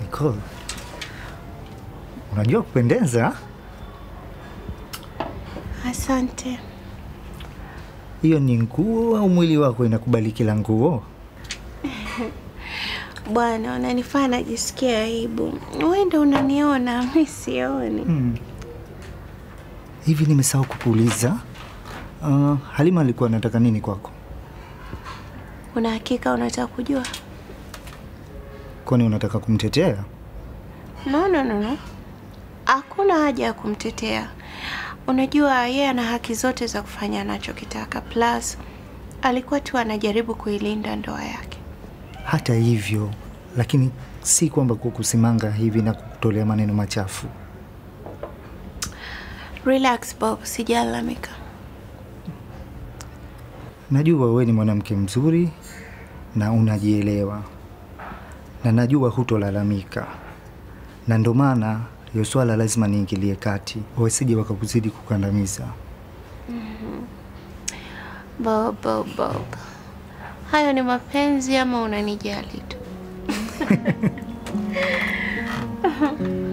Nicole, unajua kupendeza. Asante. Hiyo ni nguo au mwili wako inakubali kila nguo? Bwana, unanifanya najisikia aibu. Wewe ndio unaniona, mimi sioni. Hmm. Hivi nimesahau kukuuliza. Uh, Halima alikuwa anataka nini kwako? Una hakika unataka kujua? Kwani unataka kumtetea? No, no, no, no. Hakuna haja ya kumtetea. Unajua yeye ana haki zote za kufanya anachokitaka. Plus alikuwa tu anajaribu kuilinda ndoa yake. Hata hivyo, lakini si kwamba kukusimanga hivi na kukutolea maneno machafu. Relax Bob, sijalalamika. Najua wewe ni mwanamke mzuri na unajielewa, na najua hutolalamika, na ndo maana hiyo swala lazima niingilie kati, wasije wakakuzidi kukandamiza. Bob, Bob, Bob. Hayo ni mapenzi ama unanijali tu?